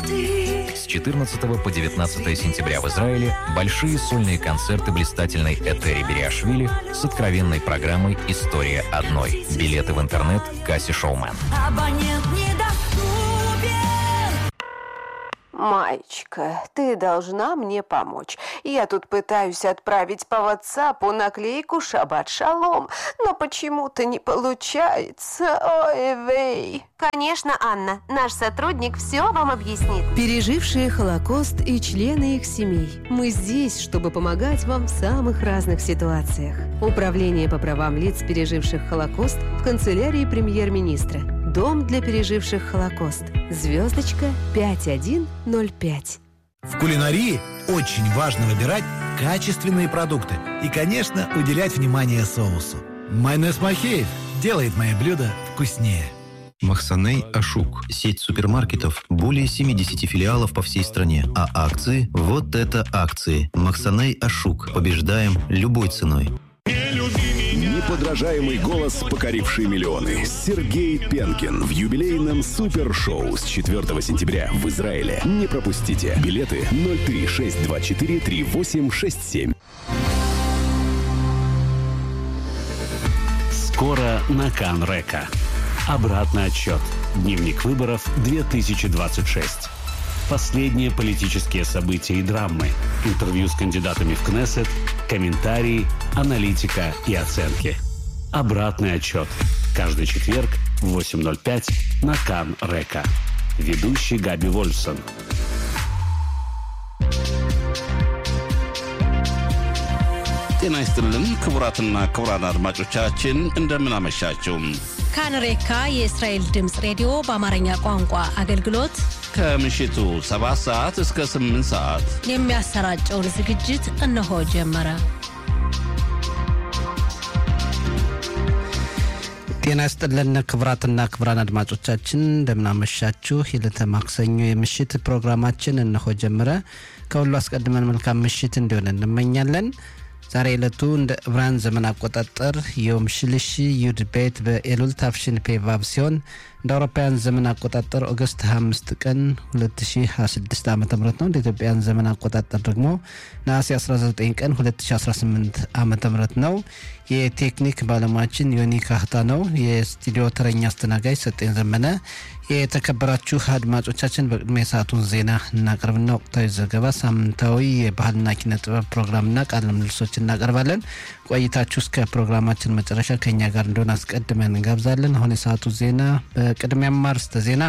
С 14 по 19 сентября в Израиле большие сольные концерты блистательной Этери Бериашвили с откровенной программой «История одной». Билеты в интернет «Касси Шоумен». Абонент недоступен. Маечка, ты должна мне помочь. Я тут пытаюсь отправить по WhatsApp наклейку «Шаббат шалом», но почему-то не получается. Ой, вей. Конечно, Анна. Наш сотрудник все вам объяснит. Пережившие Холокост и члены их семей. Мы здесь, чтобы помогать вам в самых разных ситуациях. Управление по правам лиц, переживших Холокост в канцелярии премьер-министра. Дом для переживших Холокост. Звездочка 5105. В кулинарии очень важно выбирать качественные продукты и, конечно, уделять внимание соусу. Майонез Махеев делает мои блюда вкуснее. Махсаней Ашук. Сеть супермаркетов. Более 70 филиалов по всей стране. А акции? Вот это акции. Махсаней Ашук. Побеждаем любой ценой. Неподражаемый голос, покоривший миллионы. Сергей Пенкин в юбилейном супершоу с 4 сентября в Израиле. Не пропустите. Билеты 036243867. Скоро на Канрека. Обратный отчет. Дневник выборов 2026. Последние политические события и драмы. Интервью с кандидатами в Кнессет, комментарии, аналитика и оценки. Обратный отчет. Каждый четверг в 8.05 на Кан Река. Ведущий Габи Вольсон. ጤና ይስጥልን ክቡራትና ክቡራን አድማጮቻችን እንደምን አመሻችሁ። ካንሬካ የእስራኤል ድምፅ ሬዲዮ በአማርኛ ቋንቋ አገልግሎት ከምሽቱ 7 ሰዓት እስከ 8 ሰዓት የሚያሰራጨውን ዝግጅት እነሆ ጀመረ። ጤና ይስጥልን ክቡራትና ክቡራን አድማጮቻችን እንደምናመሻችሁ። የዕለተ ማክሰኞ የምሽት ፕሮግራማችን እነሆ ጀመረ። ከሁሉ አስቀድመን መልካም ምሽት እንዲሆን እንመኛለን። ዛሬ ዕለቱ እንደ ዕብራን ዘመን አቆጣጠር የዮም ሽልሺ ዩድ ቤት በኤሉል ታፍሽን ፔቫብ ሲሆን እንደ አውሮፓውያን ዘመን አቆጣጠር ኦገስት 25 ቀን 2026 ዓ ም ነው። እንደ ኢትዮጵያን ዘመን አቆጣጠር ደግሞ ነሐሴ 19 ቀን 2018 ዓ ም ነው። የቴክኒክ ባለሙያችን ዮኒ ካህታ ነው። የስቱዲዮ ተረኛ አስተናጋጅ ሰጤን ዘመነ። የተከበራችሁ አድማጮቻችን በቅድሚያ የሰዓቱን ዜና እናቀርብና ወቅታዊ ዘገባ፣ ሳምንታዊ የባህልና ኪነ ጥበብ ፕሮግራምና ቃለ ምልልሶች እናቀርባለን። ቆይታችሁ እስከ ፕሮግራማችን መጨረሻ ከኛ ጋር እንደሆነ አስቀድመን እንጋብዛለን። አሁን የሰዓቱ ዜና በቅድሚያም አርዕስተ ዜና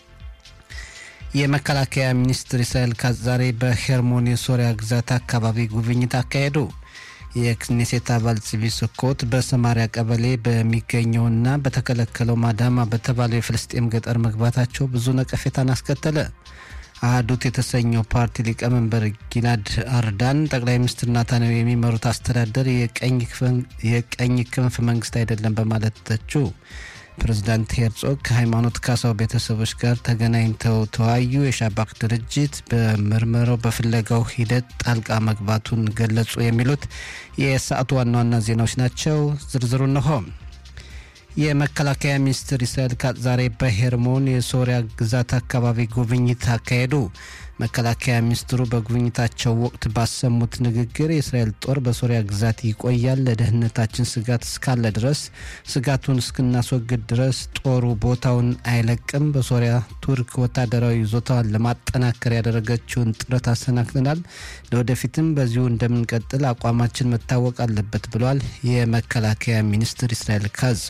የመከላከያ ሚኒስትር እስራኤል ካትዝ ዛሬ በሄርሞን የሶሪያ ግዛት አካባቢ ጉብኝት አካሄዱ። የክኔሴት አባል ጽቢ ስኮት በሰማሪያ ቀበሌ በሚገኘውና በተከለከለው ማዳማ በተባለው የፍልስጤም ገጠር መግባታቸው ብዙ ነቀፌታን አስከተለ። አህዱት የተሰኘው ፓርቲ ሊቀመንበር ጊላድ አርዳን ጠቅላይ ሚኒስትር ናታንያሁ የሚመሩት አስተዳደር የቀኝ ክንፍ መንግስት አይደለም በማለት ተቹ። ፕሬዚዳንት ሄርጾግ ከሃይማኖት ካሳው ቤተሰቦች ጋር ተገናኝተው ተወያዩ። የሻባክ ድርጅት በምርመራው በፍለጋው ሂደት ጣልቃ መግባቱን ገለጹ። የሚሉት የሰዓቱ ዋና ዋና ዜናዎች ናቸው። ዝርዝሩ እነሆ። የመከላከያ ሚኒስትር እስራኤል ካትዝ ዛሬ በሄርሞን የሶሪያ ግዛት አካባቢ ጉብኝት አካሄዱ። መከላከያ ሚኒስትሩ በጉብኝታቸው ወቅት ባሰሙት ንግግር የእስራኤል ጦር በሶሪያ ግዛት ይቆያል፣ ለደህንነታችን ስጋት እስካለ ድረስ ስጋቱን እስክናስወግድ ድረስ ጦሩ ቦታውን አይለቅም። በሶሪያ ቱርክ ወታደራዊ ይዞታዋን ለማጠናከር ያደረገችውን ጥረት አሰናክለናል። ለወደፊትም በዚሁ እንደምንቀጥል አቋማችን መታወቅ አለበት ብሏል የመከላከያ ሚኒስትር እስራኤል ካትዝ።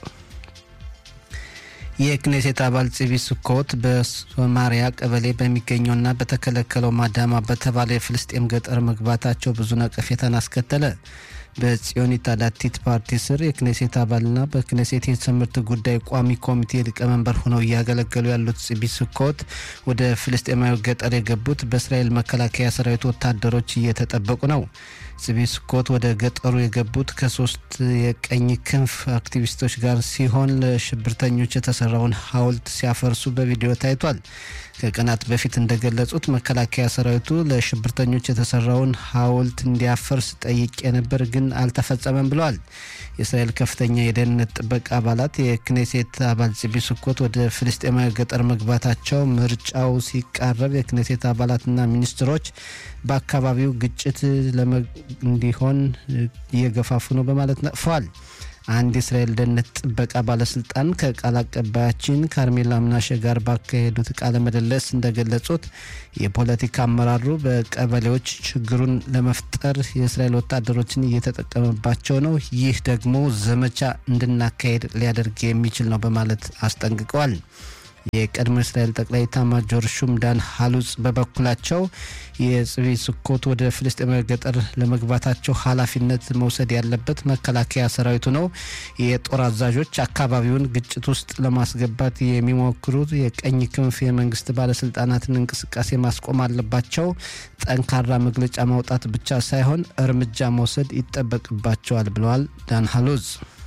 የክኔሴት አባል ጺቢ ስኮት በሶማሪያ ቀበሌ በሚገኘውና በተከለከለው ማዳማ በተባለ የፍልስጤም ገጠር መግባታቸው ብዙ ነቀፌታን አስከተለ። በጽዮኒት አዳቲት ፓርቲ ስር የክኔሴት አባልና በክኔሴት የትምህርት ጉዳይ ቋሚ ኮሚቴ ሊቀመንበር ሆነው እያገለገሉ ያሉት ጺቢ ስኮት ወደ ፍልስጤማዊ ገጠር የገቡት በእስራኤል መከላከያ ሰራዊት ወታደሮች እየተጠበቁ ነው። ጽቢ ስኮት ወደ ገጠሩ የገቡት ከሶስት የቀኝ ክንፍ አክቲቪስቶች ጋር ሲሆን ለሽብርተኞች የተሰራውን ሐውልት ሲያፈርሱ በቪዲዮ ታይቷል። ከቀናት በፊት እንደገለጹት መከላከያ ሰራዊቱ ለሽብርተኞች የተሰራውን ሐውልት እንዲያፈርስ ጠይቄ ነበር፣ ግን አልተፈጸመም ብለዋል። የእስራኤል ከፍተኛ የደህንነት ጥበቃ አባላት የክኔሴት አባል ጽቢ ስኮት ወደ ፍልስጤማዊ ገጠር መግባታቸው ምርጫው ሲቃረብ የክኔሴት አባላትና ሚኒስትሮች በአካባቢው ግጭት እንዲሆን እየገፋፉ ነው በማለት ነቅፈዋል። አንድ የእስራኤል ደህንነት ጥበቃ ባለስልጣን ከቃል አቀባያችን ካርሜላ ምናሸ ጋር ባካሄዱት ቃለ ምልልስ እንደገለጹት የፖለቲካ አመራሩ በቀበሌዎች ችግሩን ለመፍጠር የእስራኤል ወታደሮችን እየተጠቀመባቸው ነው። ይህ ደግሞ ዘመቻ እንድናካሄድ ሊያደርግ የሚችል ነው በማለት አስጠንቅቀዋል። የቀድሞ እስራኤል ጠቅላይ ኤታማዦር ሹም ዳን ሀሉጽ በበኩላቸው የጽቢ ስኮት ወደ ፍልስጤማዊ ገጠር ለመግባታቸው ኃላፊነት መውሰድ ያለበት መከላከያ ሰራዊቱ ነው። የጦር አዛዦች አካባቢውን ግጭት ውስጥ ለማስገባት የሚሞክሩት የቀኝ ክንፍ የመንግስት ባለስልጣናትን እንቅስቃሴ ማስቆም አለባቸው። ጠንካራ መግለጫ ማውጣት ብቻ ሳይሆን እርምጃ መውሰድ ይጠበቅባቸዋል ብለዋል ዳን ሀሉዝ።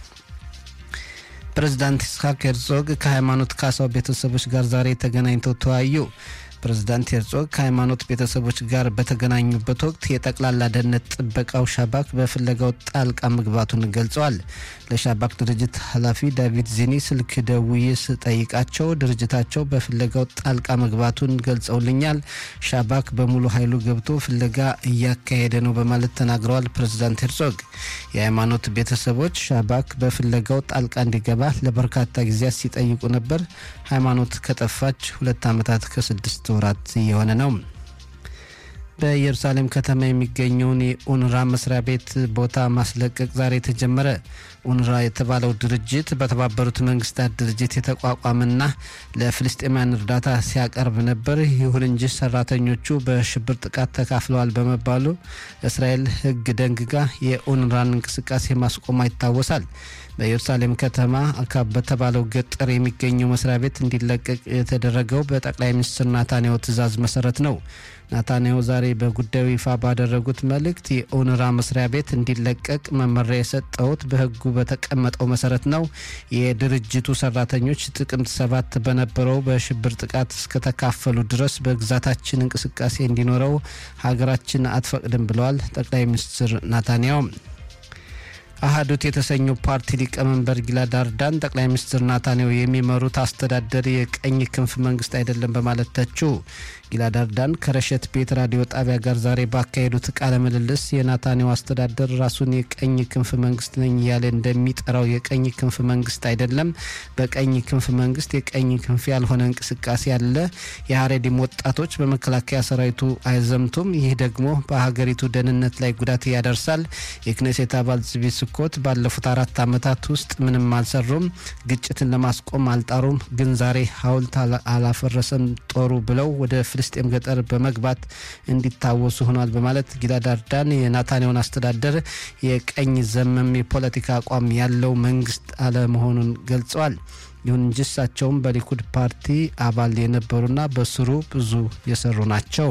ፕሬዚዳንት ይስሐቅ ሄርዞግ ከሃይማኖት ካሳው ቤተሰቦች ጋር ዛሬ ተገናኝተው ተወያዩ። ፕሬዚዳንት ሄርዞግ ከሃይማኖት ቤተሰቦች ጋር በተገናኙበት ወቅት የጠቅላላ ደህንነት ጥበቃው ሻባክ በፍለጋው ጣልቃ መግባቱን ገልጸዋል። ለሻባክ ድርጅት ኃላፊ ዳቪድ ዚኒ ስልክ ደውዬ ስጠይቃቸው ድርጅታቸው በፍለጋው ጣልቃ መግባቱን ገልጸውልኛል። ሻባክ በሙሉ ኃይሉ ገብቶ ፍለጋ እያካሄደ ነው በማለት ተናግረዋል። ፕሬዚዳንት ሄርዞግ የሃይማኖት ቤተሰቦች ሻባክ በፍለጋው ጣልቃ እንዲገባ ለበርካታ ጊዜያት ሲጠይቁ ነበር። ሃይማኖት ከጠፋች ሁለት ዓመታት ከስድስት ወራት እየሆነ ነው። በኢየሩሳሌም ከተማ የሚገኘውን የኡንራ መስሪያ ቤት ቦታ ማስለቀቅ ዛሬ ተጀመረ። ኡንራ የተባለው ድርጅት በተባበሩት መንግስታት ድርጅት የተቋቋመና ለፍልስጤማውያን እርዳታ ሲያቀርብ ነበር። ይሁን እንጂ ሰራተኞቹ በሽብር ጥቃት ተካፍለዋል በመባሉ እስራኤል ሕግ ደንግጋ የኡንራን እንቅስቃሴ ማስቆሟ ይታወሳል። በኢየሩሳሌም ከተማ አካብ በተባለው ገጠር የሚገኘው መስሪያ ቤት እንዲለቀቅ የተደረገው በጠቅላይ ሚኒስትር ናታንያሁ ትዕዛዝ መሰረት ነው። ናታንያሁ ዛሬ በጉዳዩ ይፋ ባደረጉት መልእክት የኦንራ መስሪያ ቤት እንዲለቀቅ መመሪያ የሰጠሁት በህጉ በተቀመጠው መሰረት ነው። የድርጅቱ ሰራተኞች ጥቅምት ሰባት በነበረው በሽብር ጥቃት እስከተካፈሉ ድረስ በግዛታችን እንቅስቃሴ እንዲኖረው ሀገራችን አትፈቅድም ብለዋል ጠቅላይ ሚኒስትር ናታንያሁ። አህዱት የተሰኘው ፓርቲ ሊቀመንበር ጊላድ አርዳን ጠቅላይ ሚኒስትር ናታንያሁ የሚመሩት አስተዳደር የቀኝ ክንፍ መንግስት አይደለም በማለት ተቹ። ጊላድ አርዳን ከረሸት ቤት ራዲዮ ጣቢያ ጋር ዛሬ ባካሄዱት ቃለ ምልልስ የናታንያሁ አስተዳደር ራሱን የቀኝ ክንፍ መንግስት ነኝ እያለ እንደሚጠራው የቀኝ ክንፍ መንግስት አይደለም። በቀኝ ክንፍ መንግስት የቀኝ ክንፍ ያልሆነ እንቅስቃሴ አለ። የሀሬዲም ወጣቶች በመከላከያ ሰራዊቱ አይዘምቱም። ይህ ደግሞ በሀገሪቱ ደህንነት ላይ ጉዳት ያደርሳል። የክኔሴት አባል ጽቢ ስኮት ባለፉት አራት ዓመታት ውስጥ ምንም አልሰሩም፣ ግጭትን ለማስቆም አልጣሩም። ግን ዛሬ ሀውልት አላፈረሰም ጦሩ ብለው ወደ ፍልስጤም ገጠር በመግባት እንዲታወሱ ሆኗል በማለት ጊላድ አርዳን የናታንያሁን አስተዳደር የቀኝ ዘመም የፖለቲካ አቋም ያለው መንግስት አለመሆኑን ገልጸዋል። ይሁን እንጂ እሳቸውም በሊኩድ ፓርቲ አባል የነበሩና በስሩ ብዙ የሰሩ ናቸው።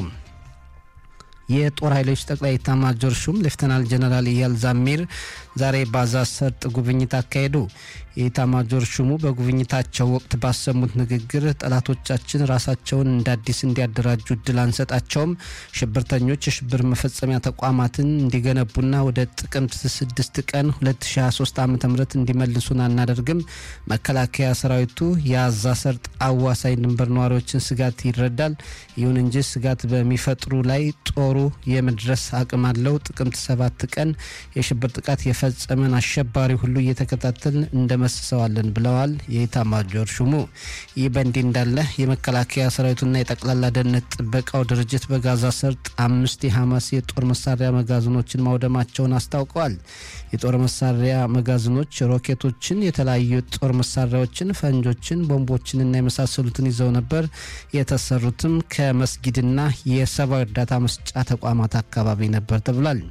የጦር ኃይሎች ጠቅላይ ኤታማዦር ሹም ሌፍተናል ጀነራል ኢያል ዛሚር ዛሬ ባዛ ሰርጥ ጉብኝት አካሄዱ። የኤታማዦር ሹሙ በጉብኝታቸው ወቅት ባሰሙት ንግግር ጠላቶቻችን ራሳቸውን እንደ አዲስ እንዲያደራጁ እድል አንሰጣቸውም፣ ሽብርተኞች የሽብር መፈጸሚያ ተቋማትን እንዲገነቡና ወደ ጥቅምት 6 ቀን 2023 ዓ ም እንዲመልሱን አናደርግም። መከላከያ ሰራዊቱ የአዛ ሰርጥ አዋሳኝ ድንበር ነዋሪዎችን ስጋት ይረዳል። ይሁን እንጂ ስጋት በሚፈጥሩ ላይ ጦሩ የመድረስ አቅም አለው። ጥቅምት 7 ቀን የሽብር ጥቃት የፈጸመን አሸባሪ ሁሉ እየተከታተል እንደመስሰዋለን ብለዋል የኢታማጆር ሹሙ። ይህ በእንዲህ እንዳለ የመከላከያ ሰራዊቱና የጠቅላላ ደህንነት ጥበቃው ድርጅት በጋዛ ሰርጥ አምስት የሐማስ የጦር መሳሪያ መጋዘኖችን ማውደማቸውን አስታውቀዋል። የጦር መሳሪያ መጋዘኖች ሮኬቶችን፣ የተለያዩ የጦር መሳሪያዎችን፣ ፈንጆችን፣ ቦምቦችንና የመሳሰሉትን ይዘው ነበር። የተሰሩትም ከመስጊድና የሰብአዊ እርዳታ መስጫ ተቋማት አካባቢ ነበር ተብሏል።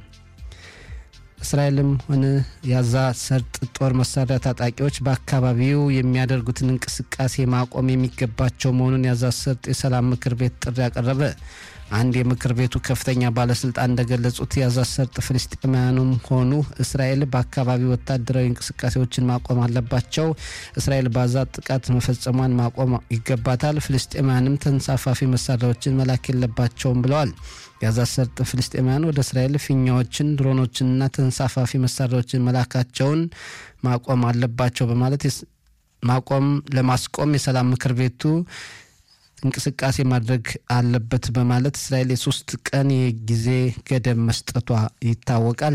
እስራኤልም ሆነ የጋዛ ሰርጥ ጦር መሳሪያ ታጣቂዎች በአካባቢው የሚያደርጉትን እንቅስቃሴ ማቆም የሚገባቸው መሆኑን የጋዛ ሰርጥ የሰላም ምክር ቤት ጥሪ አቀረበ። አንድ የምክር ቤቱ ከፍተኛ ባለስልጣን እንደገለጹት የጋዛ ሰርጥ ፍልስጤማውያኑም ሆኑ እስራኤል በአካባቢ ወታደራዊ እንቅስቃሴዎችን ማቆም አለባቸው። እስራኤል ባዛ ጥቃት መፈጸሟን ማቆም ይገባታል። ፍልስጤማውያንም ተንሳፋፊ መሳሪያዎችን መላክ የለባቸውም ብለዋል። የጋዛ ሰርጥ ፍልስጤማውያን ወደ እስራኤል ፊኛዎችን፣ ድሮኖችንና ተንሳፋፊ መሳሪያዎችን መላካቸውን ማቆም አለባቸው በማለት ማቆም ለማስቆም የሰላም ምክር ቤቱ እንቅስቃሴ ማድረግ አለበት በማለት እስራኤል የሶስት ቀን የጊዜ ገደብ መስጠቷ ይታወቃል።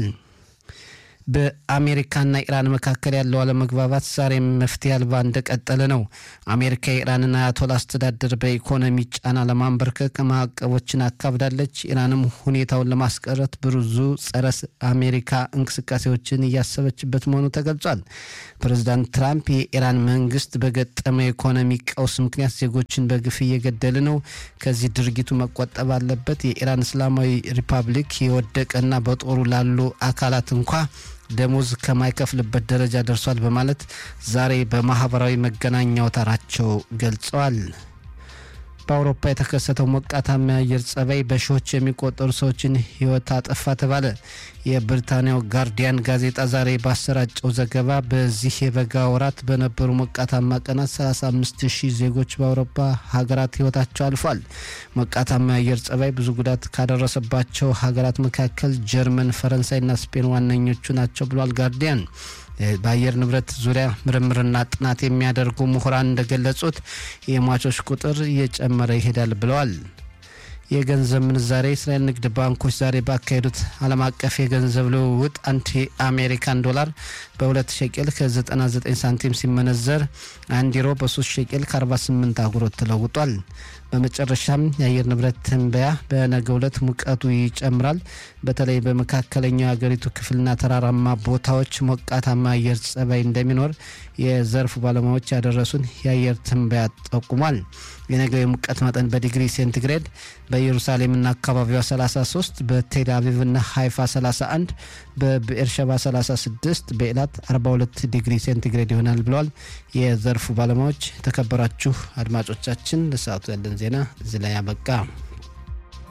በአሜሪካና ኢራን መካከል ያለው አለመግባባት ዛሬም መፍትሄ አልባ እንደቀጠለ ነው። አሜሪካ የኢራንን አያቶላ አስተዳደር በኢኮኖሚ ጫና ለማንበርከክ ማዕቀቦችን አካብዳለች። ኢራንም ሁኔታውን ለማስቀረት ብዙ ጸረ አሜሪካ እንቅስቃሴዎችን እያሰበችበት መሆኑ ተገልጿል። ፕሬዚዳንት ትራምፕ የኢራን መንግስት በገጠመ የኢኮኖሚ ቀውስ ምክንያት ዜጎችን በግፍ እየገደለ ነው፣ ከዚህ ድርጊቱ መቆጠብ አለበት፣ የኢራን እስላማዊ ሪፐብሊክ የወደቀና በጦሩ ላሉ አካላት እንኳ ደሞዝ ከማይከፍልበት ደረጃ ደርሷል በማለት ዛሬ በማህበራዊ መገናኛ አውታራቸው ገልጸዋል። በአውሮፓ የተከሰተው ሞቃታማ የአየር ጸባይ በሺዎች የሚቆጠሩ ሰዎችን ሕይወት አጠፋ ተባለ። የብሪታንያው ጋርዲያን ጋዜጣ ዛሬ ባሰራጨው ዘገባ በዚህ የበጋ ወራት በነበሩ ሞቃታማ ቀናት 35 ሺህ ዜጎች በአውሮፓ ሀገራት ሕይወታቸው አልፏል። ሞቃታማ የአየር ጸባይ ብዙ ጉዳት ካደረሰባቸው ሀገራት መካከል ጀርመን፣ ፈረንሳይና ስፔን ዋነኞቹ ናቸው ብሏል ጋርዲያን። በአየር ንብረት ዙሪያ ምርምርና ጥናት የሚያደርጉ ምሁራን እንደገለጹት የሟቾች ቁጥር እየጨመረ ይሄዳል ብለዋል። የገንዘብ ምንዛሬ የእስራኤል ንግድ ባንኮች ዛሬ ባካሄዱት ዓለም አቀፍ የገንዘብ ልውውጥ አንድ የአሜሪካን ዶላር በሁለት ሸቄል ከ99 ሳንቲም ሲመነዘር አንድ ዩሮ በ3 ሸቄል ከ48 አጉሮት ተለውጧል። በመጨረሻም የአየር ንብረት ትንበያ በነገ ዕለት ሙቀቱ ይጨምራል። በተለይ በመካከለኛው የሀገሪቱ ክፍልና ተራራማ ቦታዎች ሞቃታማ አየር ጸባይ እንደሚኖር የዘርፉ ባለሙያዎች ያደረሱን የአየር ትንበያ ጠቁሟል። የነገው የሙቀት መጠን በዲግሪ ሴንቲግሬድ በኢየሩሳሌምና አካባቢዋ 33፣ በቴል አቪቭና ሃይፋ 31፣ በብኤርሸባ 36፣ በኤላት 42 ዲግሪ ሴንቲግሬድ ይሆናል ብለዋል የዘርፉ ባለሙያዎች። የተከበራችሁ አድማጮቻችን ለሰዓቱ ያለን ዜና እዚህ ላይ ያበቃ።